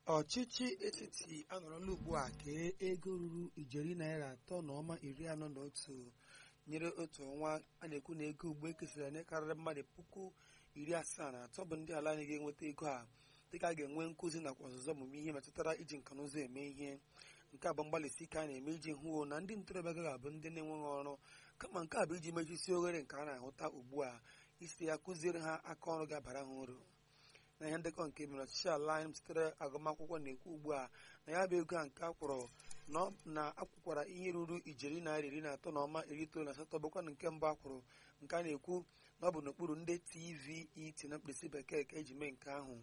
ọchịchị etiti anọrọla ugbu a kee ego ruru ijeri naira atọ na ọma iri anọ na otu nyere otu ọnwa a na-ekwu na ego ugbo ekesara nye karịrị mmadụ puku iri asaa na atọ bụ ndị ala anyị ga-enweta ego a dịka a ga-enwe nkụzi nakwa ọzụzụ ọmụmụ ihe metụtara iji nka na ụzọ eme ihe nke a bụ mgbalịsi ike a na-eme iji hụ na ndị ntorobịa agaghị abụ ndị na-enweghị ọrụ kama nke a bụ iji mechisi oghere nke a na-ahụta ugbu a isi ya kụziere ha aka ọrụ ga-abara ha uru na ihe ndekọ nke mere ọchịchị ala anyị sitere agụmakwụkwọ na-ekwu ugbu a na ya bụ ego a nke akwụrụ na akwụkwara ihe ruru ijeri naira iri na atọ na ọma iri itoolu na asatọ bụkwa na nke mbụ akwụrụ nke a na-ekwu na ọ bụ n'okpuru ndị TVET na mkpirisi bekee ka eji mee nke ahụ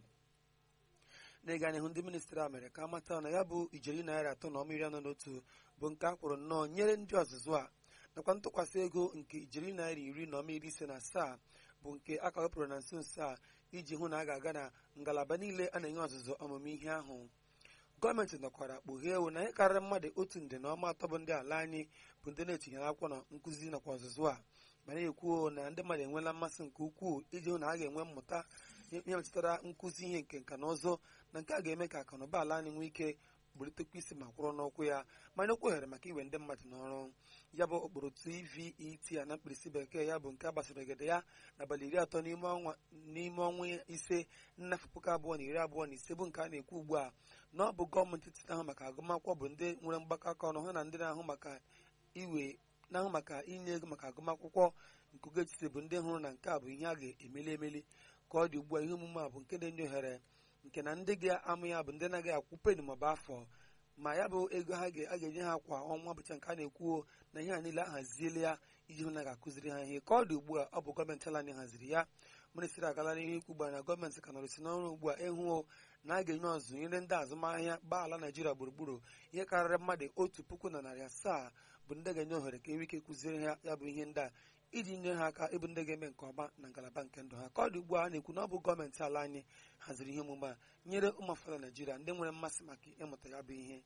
n'ịga n'ihu ndị ministri a mere ka amata na ya bụ ijeri naira atọ na ọma iri anọ na otu bụ nke akwụrụ nnọọ nyere ndị ọzụzụ a nakwa ntụkwasị ego nke ijeri naira iri na ọma iri ise na asaa bụ nke a ka wepụrụ na nso nso a iji hụ na a ga-aga na ngalaba niile a na-enye ọzụzụ ọmụmụ ihe ahụ gọọmenti nọkwara kpughee ewu na ihe karịrị mmadụ otu nde na ọma atọ bụ ndị ala anyị bụ ndị na-etinyere akwụkwọ na nkụzi nakwa ọzụzụ a ma na-ekwu na ndị mmadụ enweela mmasị nke ukwuu iji hụ na a ga-enwe mmụta ihe metụtara nkụzi ihe nke nka na ụzụ na nke a ga-eme ka akụnụba ala anyị nwee ike bulitekwa isi ma kwụrụ n'ụkwụ ya mana okwu ohere maka iwe ndị mmadụ n'ọrụ ya bụ okporo TVET a na mkpirisi bekee ya bụ nke a gbasaragide ya n'abalị iri atọ n'ime ọnwa ise nnafọ puku abụọ na iri abụọ na ise bụ nke a na-ekwu ugbu a na ọ bụ gọọmenti etiti ahụ maka agụmakwụkwọ bụ ndị nwere mgbakọ aka ọnụ ha na ndị na-ahụ maka iwe na-ahụ maka inye ego maka agụmakwụkwọ nke oge etiti bụ ndị hụrụ na nke a bụ ihe a ga-emeli emeli ka ọ dị ugbu a ihe omume a bụ nke na-enye ohere nke na ndị ga-amụ ya bụ ndị na-agaghị akwụ peni maọbụ afọ ma ya bụ ego ha ga-enye ha kwa ọnwa bụcha nke a na-ekwuo na ihe a niile ahaziela ya iji hụ na ga-akụziri ha ihe ka ọ dị ugbu a ọ bụ gọọmenti ala anyị haziri ya ministri agala n'ihu ikwu ugbu a na gọọmenti ka nọrụsi n'ọrụ ugbu a ịhụ na a ga-enye ọzụzụ nyere ndị azụmahịa gbaa ala naijiria gburugburu ihe karịrị mmadụ otu puku na narị asaa bụ ndị ga-enye ohere ka enwe ike kụziere ha ya bụ ihe ndị a iji nyere ha aka ịbụ ndị ga-eme nke ọma na ngalaba nke ndụ ha ka ọ dị ugbu a na-ekwu na ọ bụ gọọmenti ala anyị haziri ihe omume a nyere ụmụ afọ naijiria ndị nwere mmasị maka ịmụta ya bụ ihe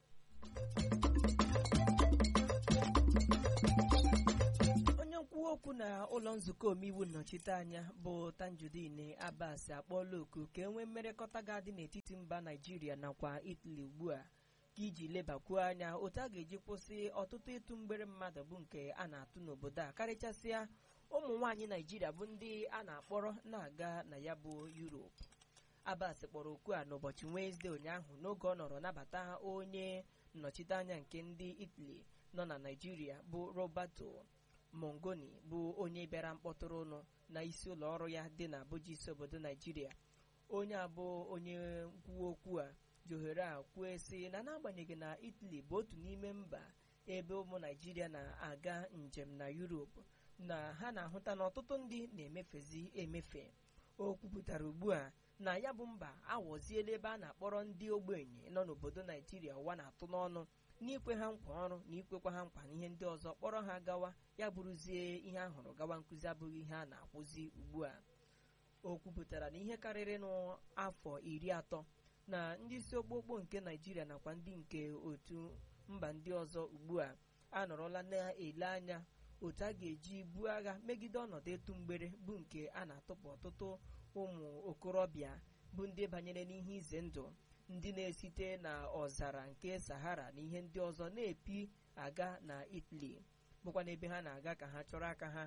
onye nkwuwa okwu na ụlọ nzukọ omeiwu nnọchiteanya bụ Tanjudeen Abbas akpọọla oku ka e nwee mmerekọta ga-adị n'etiti mba Naijiria nakwa Italy ugbu a ka iji lebakwuo anya otu a ga-eji kwụsị ọtụtụ ịtụ mgbere mmadụ bụ nke a na-atụ n'obodo a karịchasịa ụmụ nwaanyị Naijiria bụ ndị a na-akpọrọ na-aga na ya bụ Europe Abbas kpọrọ okwu a n'ụbọchị Wenesde ụnyaahụ n'oge ọ nọrọ nabata onye nnọchiteanya nke ndị Italy nọ na Naijiria bụ Roberto Mongoni bụ onye bịara mkpọtụrụ ụnụ na isi ụlọ ọrụ ya dị na Abuja isi obodo Naijiria onye abụ onye nkwuwa okwu a ji ohere a kwuo sị na n'agbanyeghị na Italy bụ otu n'ime mba ebe ụmụ Naijiria na-aga njem na Europe na ha na-ahụta na ọtụtụ ndị na-emefezi emefe o kwupụtara ugbu a na ya bụ mba awọziela ebe a na-akpọrọ ndị ogbenye nọ n'obodo Naijiria ụwa na-atụ n'ọnụ n'ikwe ha nkwa ọrụ na ikwekwa ha nkwa na ihe ndị ọzọ kpọrọ ha gawa ya bụrụzie ihe a hụrụ gawa nkụzi abụghị ihe a na-akwụzi ugbu a o kwupụtara na ihe karịrị n'afọ iri atọ na ndị isi okpokpo nke Naijiria nakwa ndị nke otu mba ndị ọzọ ugbu a anọrọla na-ele anya otu a ga-eji buo agha megide ọnọdụ etu mgbere bụ nke a na-atụpụ ọtụtụ ụmụ okorobịa bụ ndị banyere n'ihe ize ndụ ndị na-esite na ọzara nke Sahara na ihe ndị ọzọ na-epi aga na Italy bụkwa n'ebe ha na-aga ka ha chọrọ aka ha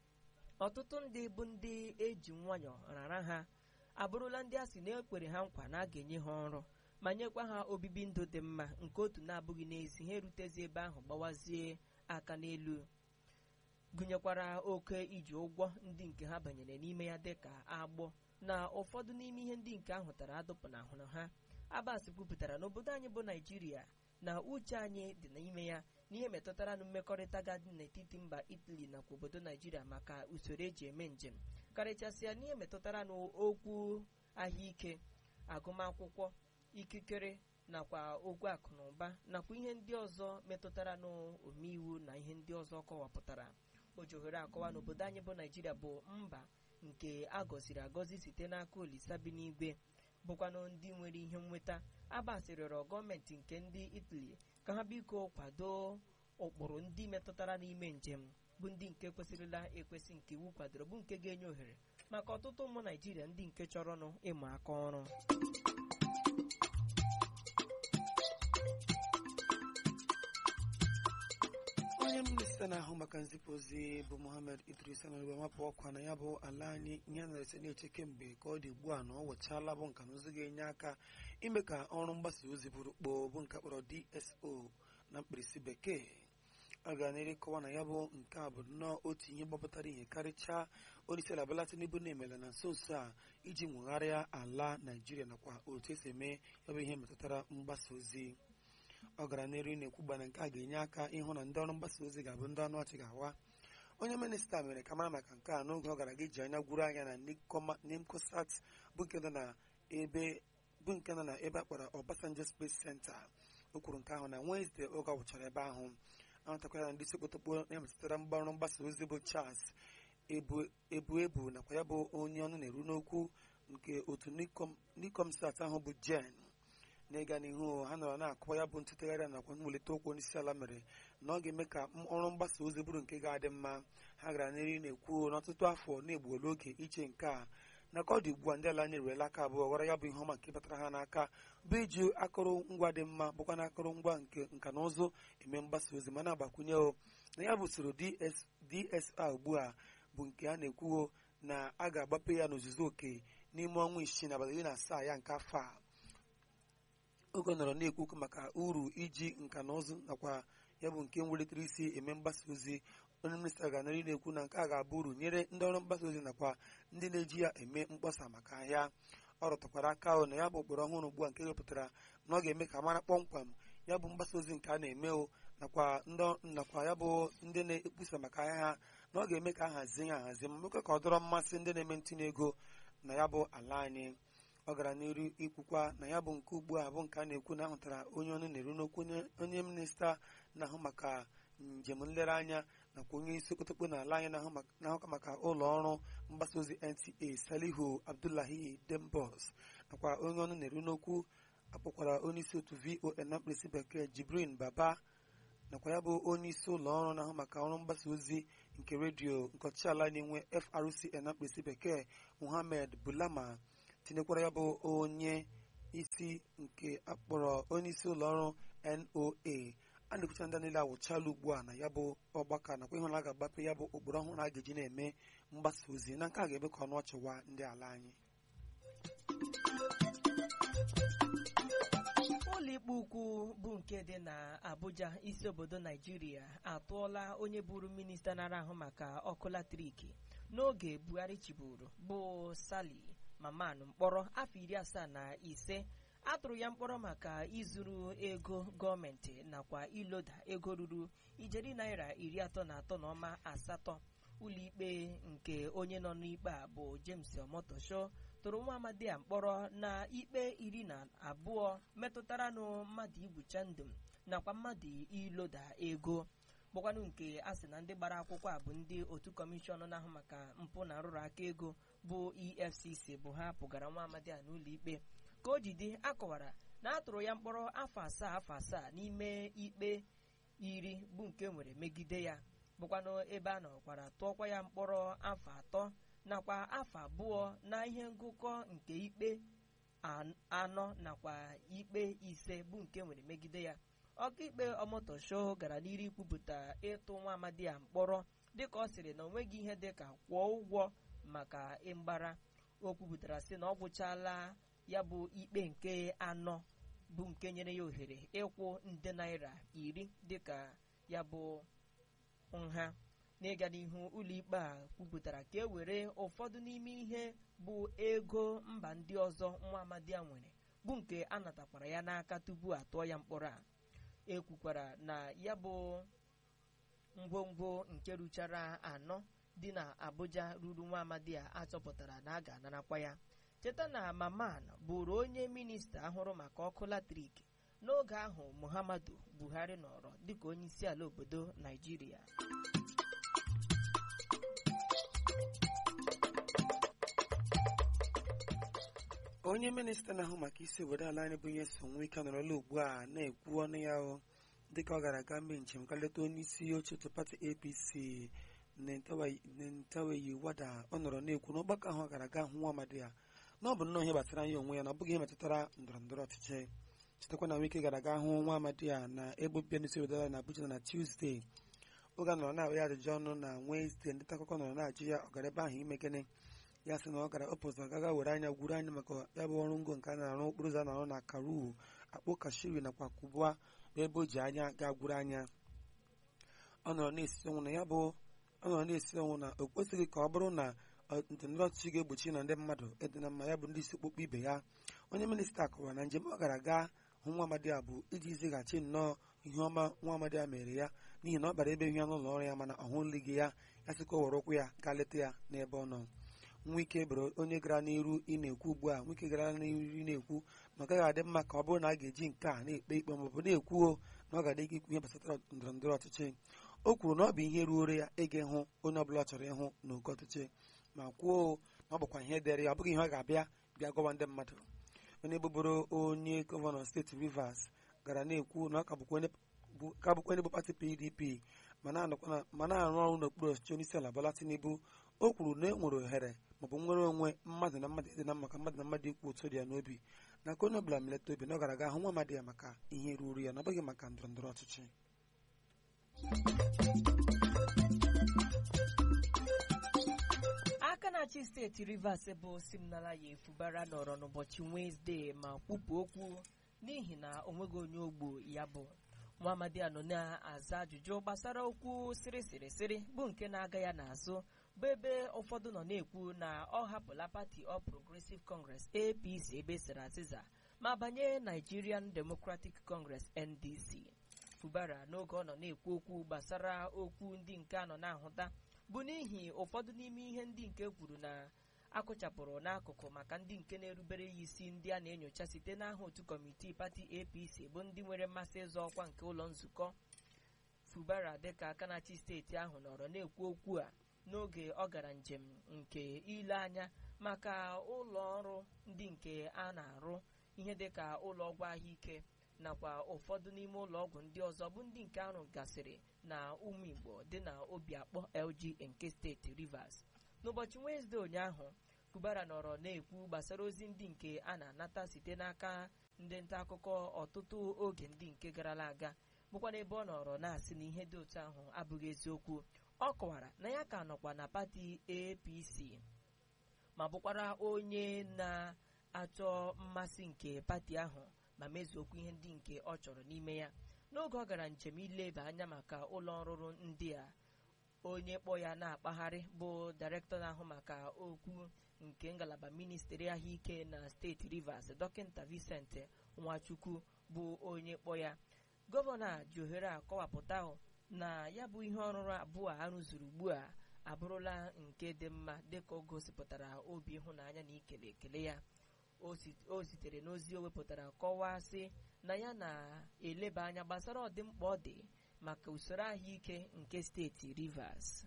ọtụtụ ndị bụ ndị eji nwayọọ rara ha abụrụla ndị a sị na ekwere ha nkwa na a ga-enye ha ọrụ ma nyekwa ha obibi ndụ dị mma nke otu na-abụghị n'ezi ha erutezi ebe ahụ gbawazie aka n'elu gụnyekwara oke iji ụgwọ ndị nke ha banyere n'ime ya dịka agbọ na ụfọdụ n'ime ihe ndị nke ahụ tara adụpụ na ahụrụ ha Abbas kwupụtara n'obodo anyị bụ Naijiria na uche anyị dị n'ime ya n'ihe metụtara na mmekọrịta gadị n'etiti mba Italy nakwa obodo Naijiria maka usoro eji eme njem karịchasịa n'ihe metụtara n'okwu ahụike agụmakwụkwọ ikikere nakwa okwu akụ na ụba nakwa ihe ndị ọzọ metụtara n'omeiwu na ihe ndị ọzọ kọwapụtara o ji ohere akọwa n'obodo anyị bụ Naijiria bụ mba nke a gọziri agọzi site n'aka Olisa bi n'igwe bụkwanụ ndị nwere ihe nnweta Abbas rịọrọ gọọmenti nke ndị Italy ka ha biko kwado ụkpụrụ ndị metụtara n'ime njem bụ ndị nke kwesịrịla ekwesị nke iwu kwadoro bụ nke ga-enye ohere maka ọtụtụ ụmụ Naijiria ndị nke chọrọnụ ịmụ aka ọrụ mgbaka nzipụ ozi bụ mohammed idris anọrọgbe mapụ ọkwa na ya bụ ala anyị ihe na-ese na-eche kemgbe ka ọ dị ugbu a na ọ wechala bụ nka na ozi ga-enye aka ime ka ọrụ mgbasa ozi bụrụ kpoo bụ nke kpọrọ dso na mkpirisi bekee a gara n'ere kọwa na ya bụ nke a bụ nnọọ otu ihe gbapụtara ihe karịchaa onyeisiala Bola Tinubu na-emela na nso nso a iji nwegharịa ala naijiria nakwa otu esi eme ya bụ ihe metụtara mgbasa ozi ọ gara n'elu na-ekwugba na nke a ga-enye aka ịhụ na ndị ọrụ mgbasa ozi ga-abụ ndị ọnụ ọchị ga-awa onye minista mere ka mara maka nke a n'oge ọ gara ga iji anya gwuru anya na nimcosat bụ nke nọ na ebe bụ nke nọ na ebe a kpọrọ Obasanjo Space Center o kwuru nke ahụ na Wednesday oge ọ gwụchara ebe ahụ ahụtakwara na ndị isi okpotokpo na-emetụtara mgbarụ mgbasa ozi bụ Charles ebu ebu nakwa ya bụ onye ọnụ na-eru n'okwu nke otu nikomsat ahụ bụ jen n'ịga n'ihu ha nọrọ na-akụwa ya bụ ntụtụgharị nakwa mwelite okwu onyeisi ala mere na ọ ga-eme ka ọrụ mgbasa ozi bụrụ nke ga-adị mma ha gara n'eri na-ekwu n'ọtụtụ afọ na-egbuola oge iche nke a na ka ọ dị ugbu a ndị ala anyị eruela aka abụọ gwara ya bụ ihe ọma nke batara ha n'aka bụ iji akụrụngwa dị mma bụkwa na akụrụngwa nke nka na ụzụ eme mgbasa ozi ma na-agbakwunye o na ya bụ usoro DSR ugbu a bụ nke a na-ekwuo na a ga-agbape ya n'ozuzu oke n'ime ọnwa isii na abalị iri na asaa ya nke afọ a oge ọ nọrọ na-ekwu okwu maka uru iji nka na ụzụ nakwa ya bụ nke nwelitere isi eme mgbasa ozi onye minista ga-anarị na-ekwu na nke a ga-abụ uru nyere ndị ọrụ mgbasa ozi nakwa ndị na-eji ya eme mkpọsa maka ahịa ọ rụtụkwara aka ahụ na ya bụ ụkpụrụ ọhụrụ ugbu a nke wepụtara na ọ ga-eme ka mara kpọmkwem ya bụ mgbasa ozi nke a na-eme o nakwa nakwa ya bụ ndị na-ekpusa maka ahịa ha na ọ ga-eme ka a hazie ya ahazi ma mekwa ka ọ dọrọ mmasị ndị na-eme ntinye ego na ya bụ ala anyị ọ gara n'iru ikwukwa na ya bụ nke ugbu a bụ nke a na-ekwu na ahụtara onye ọnụ na-eru n'okwu onye minista na-ahụ maka njem nlereanya nakwa onye isi okotokpo n'ala anyị na-ahụka maka ụlọ ọrụ mgbasa ozi NTA Salihu Abdullahi Dembos nakwa onye ọnụ na-eru n'okwu akpọkwara onye isi otu VON na mkpirisi bekee Jibrin Baba nakwa ya bụ onye isi ụlọ ọrụ na-ahụ maka ọrụ mgbasa ozi nke redio nke ọchịala na-enwe FRCN na mkpirisi bekee Muhammad Bulama tinyekwara ya bụ onye isi nke akpọrọ onye isi ụlọ ọrụ NOA a na-ekwucha ndị niile awụchala ugbu a na ya bụ ọgbakọ nakwa ịhụ na a ga-agbape ya bụ ụkpụrụ ọhụrụ a ga-eji na-eme mgbasa ozi na nke a ga-eme ka ọnụ ọchịwa ndị ala anyị ụlọikpe ukwu bụ nke dị na Abuja isi obodo Naijiria atụọla onye bụrụ minista nara ahụ maka ọkụ latriki n'oge Buhari chiburu bụ Sali Maman mkpọrọ afọ iri asaa na ise a tụrụ ya mkpọrọ maka izuru ego gọọmenti nakwa iloda ego ruru ijeri naira iri atọ na atọ na ọma asatọ ụlọikpe nke onye nọ n'ikpe a bụ James Omotosho tụrụ nwa amadi a mkpọrọ na ikpe iri na abụọ metụtara nụ mmadụ igbucha ndụ nakwa mmadụ iloda ego bụkwanụ nke a sị na ndị gbara akwụkwọ a bụ ndị otu kọmishọn na-ahụ maka mpụ na nrụrụ aka ego bụ EFCC bụ ha pụgara nwa amadi a n'ụlọ ikpe ka o jide akọwara na a tụrụ ya mkpọrọ afọ asaa afọ asaa n'ime ikpe iri bụ nke nwere megide ya bụkwanụ ebe a nọkwara tụọkwa ya mkpọrọ afọ atọ nakwa afọ abụọ na ihe ngụkọ nke ikpe anọ nakwa ikpe ise bụ nke nwere megide ya ọkaikpe ọmotosho gara n'iru ikwupụta ịtụ nwa amadi a mkpọrọ dịka ọ sịrị na o nweghị ihe dịka kwụọ ụgwọ maka ịgbara o kwupụtara sị na ọ gwụchala ya bụ ikpe nke anọ bụ nke nyere ya ohere ịkwụ nde naira iri dịka ya bụ nha n'ịga n'ihu ụlọikpe a kwupụtara ka e were ụfọdụ n'ime ihe bụ ego mba ndị ọzọ nwa amadi a nwere bụ nke a natakwara ya n'aka tupu atụọ ya mkpọrọ a ekwukwara na ya bụ ngwongwo nke ruchara anọ dị na Abuja ruru nwa amadi a achọpụtara na a ga-anarakwa ya cheta na Maman bụrụ onye minista ahụrụ maka ọkụ latrik n'oge ahụ Muhammadu Buhari nọrọ dịka onye isi ala obodo Naijiria onye minista na-ahụ maka isi obodo ala anyị bụ ihe so nwe ike nọrọla ugbu a na-ekwu ọnụ ya o dịka ọ gara aga mee njem ka leta onye isi oche otu pati APC Nentaweyi Wada ọ nọrọ na-ekwu n'ọgbakọ ahụ ọ gara aga hụ nwa amadi ya na ọ bụ nnọọ ihe gbasara ya onwe ya na ọ bụghị ihe metụtara ndọrọ ndọrọ ọchịchị chetakwa na wike gara aga hụ nwa amadi ya na ebe obibi n'isi obodo ala na Abuja na Tuesday oge a nọrọ na-awa ya ajụjụ ọnụ na Wenesde ndị nta akụkọ nọrọ na-ajụ ya ọ gara ebe ahụ ime gịnị ya sị na ọ gara opos na gaga were anya gwuru anya maka ya bụ ọrụ ngo nke a na-arụ okporo ụzọ a na-arụ na Karuo akpụ kashiri nakwa kubua bụ ebe o ji anya gaa gwuru anya ọ nọrọ na-esi ọnwụ na ya bụ ọ nọrọ na-esi ọnwụ na o kwesịghị ka ọ bụrụ na ndọrọndọrọ ọchịchị ga-egbochi na ndị mmadụ ịdị na mma ya bụ ndị isi okpukpe ibe ya onye minista kọwara na njem ọ gara gaa hụ nwa amadi a bụ iji zighachi nnọọ ihe ọma nwa amadi a mere ya n'ihi na ọ bara ebe ihe ya n'ụlọ ọrụ ya mana ọ hụlighị ya ya sị ka o were ụkwụ ya gaa leta ya n'ebe ọ nọ nwike bụrụ onye gara n'iru ị na-ekwu ugbu a nwike gara n'iru ị na-ekwu na ọ gaghị adị mma ka ọ bụrụ na a ga-eji nke a na-ekpe ikpe maọbụ na-ekwuo na ọ ga-adị ikwu ihe gbasatara ndọrọ ndọrọ ọchịchị o kwuru na ọ bụ ihe ruore ya ịga ịhụ onye ọbụla ọ chọrọ ịhụ n'oge ọchịchị ma kwuo na ọ bụkwa ihe dịrị ya ọ bụghị ihe ọ ga-abịa bịa gọwa ndị mmadụ onye bụbụrụ onye gọvanọ steeti Rivers gara na-ekwu na ọ ka bụkwa onye bụ pati PDP ma na-arụ ọrụ n'okpuru ọchịchị onye isi ala Bola Tinubu o kwuru na e nwere ohere maọbụ nwere onwe mmadụ na mmadụ ịdị na maka mmadụ na mmadụ ikwu otu dị ya n'obi na ka onye ọbụla meleta obi na ọ gara aga hụ nwa amadi ya maka ihe ruru ya na ọ bụghị maka ndọrọ ndọrọ ọchịchị aka na-achị steeti Rivers bụ Siminala ya efubara nọrọ n'ụbọchị Wenesde ma kwupụ okwu n'ihi na o nweghị onye ogbo ya bụ nwa amadi a nọ na-aza ajụjụ gbasara okwu sịrịsịrịsịrị bụ nke na-aga ya n'azụ bụ ebe ụfọdụ nọ na-ekwu na ọ hapụla pati All Progressive Congress APC ebe sịrị azịza ma banye Nigerian Democratic Congress NDC fubara n'oge ọ nọ na-ekwu okwu gbasara okwu ndị nke a nọ na-ahụta bụ n'ihi ụfọdụ n'ime ihe ndị nke kwuru na akụchapụrụ n'akụkụ maka ndị nke na-erubere ya isi ndị a na-enyocha site n'aha otu kọmitii pati APC bụ ndị nwere mmasị ịzọ ọkwa nke ụlọ nzukọ fubara dịka aka na-achị steeti ahụ nọrọ na-ekwu okwu a n'oge ọ gara njem nke ile anya maka ụlọ ọrụ ndị nke a na-arụ ihe dịka ụlọ ọgwụ ahụike nakwa ụfọdụ n'ime ụlọ ọgwụ ndị ọzọ bụ ndị nke arụ gasịrị na ụmụ Igbo dị na Obiakpọ LGA nke steeti Rivers n'ụbọchị Wenesde ụnyaahụ Fubara nọrọ na-ekwu gbasara ozi ndị nke a na-anata site n'aka ndị nta akụkọ ọtụtụ oge ndị nke garala aga bụkwa n'ebe ọ nọrọ na-asị na ihe dị otu ahụ abụghị eziokwu ọ kọwara na ya ka nọkwa na pati APC ma bụkwara onye na-achọ mmasị nke pati ahụ ma mezuokwu ihe ndị nke ọ chọrọ n'ime ya n'oge ọ gara njem ileba anya maka ụlọ ọrụrụ ndị a onye kpọ ya na-akpagharị bụ dairektọ na-ahụ maka okwu nke ngalaba ministri ahụike na steeti Rivers dọkịta Vincent Nwachukwu bụ onye kpọ ya gọvanọ a ji ohere a kọwapụta na ya bụ ihe ọrụrụ abụọ a rụzuru ugbu a abụrụla nke dị mma dịka o gosipụtara obi ịhụnanya na ikele ekele ya o sitere n'ozi o wepụtara kọwaa sị na ya na-eleba anya gbasara ọdịmkpa ọ dị maka usoro ahụike nke steeti Rivers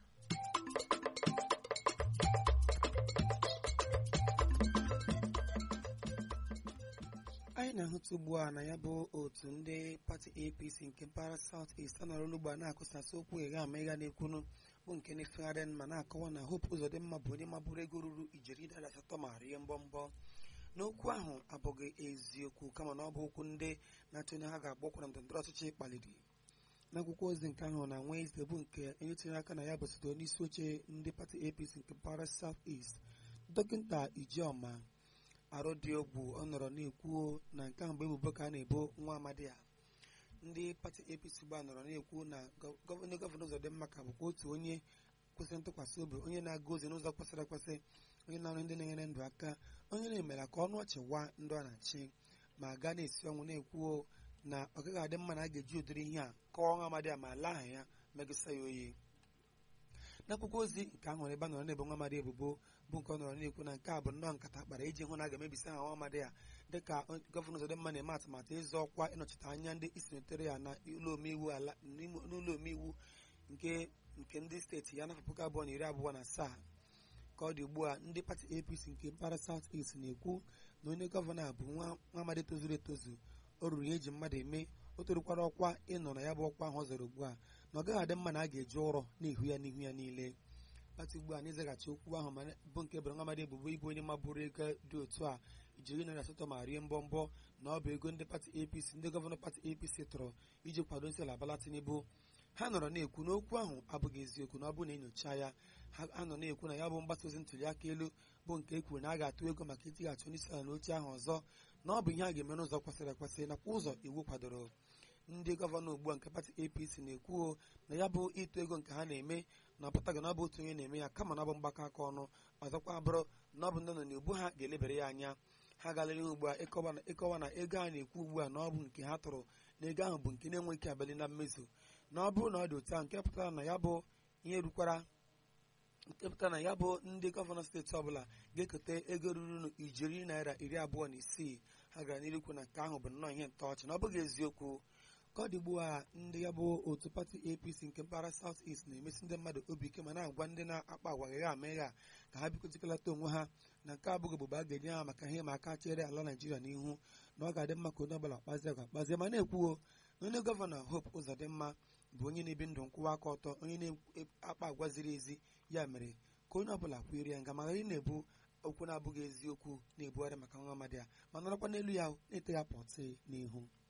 anyị na-ahụta ugbu a na ya bụ otu ndị pati APC nke mpaghara South East anọrọ n'ugbo a na-akụsasị okwu ịgha ama ịga na-ekwunu bụ nke na-efegharị ma na-akọwa na Hope Uzodimma bụ onye mabụrụ ego ruru ijeri dara asatọ ma rie mbọmbọ n'okwu ahụ abụghị eziokwu kama na ọ bụ okwu ndị na-achọ onye ha ga-agba na ndọrọndọrọ ọchịchị kpaliri n'akwụkwọ ozi nke ahụ na Wednesday bụ nke onye tinyere aka na ya bụ site onye isi oche ndị pati APC nke mpaghara South East dọkịta Ijeọma arụ dị ogbu ọ nọrọ na-ekwu na nke ahụ bụ ebubo ka a na-ebo nwa amadi a ndị pati APC gba nọrọ na-ekwu na onye gọvanọ Uzodimma ka bụkwa otu onye kwesịrị ntụkwasị obi onye na-aga ozi n'ụzọ kwesịrị ekwesị onye na-arụ ndị na-enyere ndụ aka onye na-emela ka ọnụ ọchị wa ndụ a na-achị ma gaa na-esi ọnwụ na-ekwuo na ọ gaghị adị mma na a ga-eji ụdịrị ihe a kọwa nwa amadi a ma laa aha ya megịsa ya oyi n'akwụkwọ ozi nke ahụ ebe a nọrọ na-ebo nwa amadi ebubo bụ nke ọ nọrọ na-ekwu na nke a bụ nnọọ nkata kpara iji hụ na a ga-emebisi aha nwa amadi a dịka gọvanọ Uzodimma na-eme atụmatụ ịzọ ọkwa ịnọchite anya ndị isi notere ya na ụlọ omeiwu ala n'ụlọ omeiwu nke nke ndị steeti ya n'afọ puku abụọ na iri abụọ na asaa ka ọ dị ugbu a ndị pati APC nke mpaghara South East na-ekwu na onye gọvanọ a bụ nwa amadi tozuru etozu o ruru ya eji mmadụ eme o torukwara ọkwa ịnọ na ya bụ ọkwa ahụ ọ zọrọ ugbu a na ọ gaghị adị mma na a ga-eji ụrọ n'ihu ya n'ihu ya niile pati ugbu a na-ezaghachi okwu ahụ ma bụ nke bụrụ nwa amadi ebubo ịbụ onye mabụrụ ego dị otu a ijiri narị asatọ ma rie mbọmbọ na ọ bụ ego ndị pati APC ndị gọvanọ pati APC tọrọ iji kwado isi ala Bola Tinubu ha nọrọ na-ekwu na okwu ahụ abụghị eziokwu na ọ bụrụ na enyocha ya ha nọ na-ekwu na ya bụ mgbasa ozi ntuli aka elu bụ nke e kwuru na a ga-atụ ego maka itighachi onye isi ala n'oche ahụ ọzọ na ọ bụ ihe a ga-eme n'ụzọ kwesịrị ekwesị nakwa ụzọ iwu kwadoro ndị gọvanọ ugbu a nke pati apc na-ekwu na ya bụ ịtụ ego nke ha na-eme na ọpụtaghị na ọ bụ otu onye na-eme ya kama na ọ bụ mgbakọ aka ọnụ ọzọkwa bụrụ na ọ bụ ndị nọ n'ugbu ha ga-elebere ya anya ha galere ugbu a ịkọwa na ego a na-ekwu ugbu a na ọ bụ nke ha tụrụ na ego ahụ bụ nke na-enwe ike abịali na mmezu na ọ bụrụ na ọ dị otu ahụ nke pụtara na ya bụ ihe rukwara nke pụtara na ya bụ ndị gọvanọ steeti ọbụla ga-eketa ego ruru ijeri naira iri abụọ na isii ha gara n'irikwu na nke ahụ bụ nnọọ ihe ntọọchị na ọ bụghị eziokwu ka ọ dị ugbu a ndị ya bụ otu pati apc nke mpaghara south east na-emesi ndị mmadụ obi ike ma na-agwa ndị na-akpa agwa gha ama ịgha ka ha bikotikọlata onwe ha na nke abụghị obodo a ga-enye ha maka ihe ma aka chere ala naijiria n'ihu na ọ ga-adị mma ka onye ọbụla kpazie agwa kpazie ma na-ekwuo na onye gọvanọ hope ụzọdịmma bụ onye na-ebi ndụ nkwụwa aka ọtọ onye na-akpa agwa ziri ezi ya mere ka onye ọbụla kwere ya nga ma ghara ị na-ebu okwu na-abụghị eziokwu na-ebugharị maka nwa amadi ya ma nọrọkwa n'elu ya na-ete ya pọtị n'ihu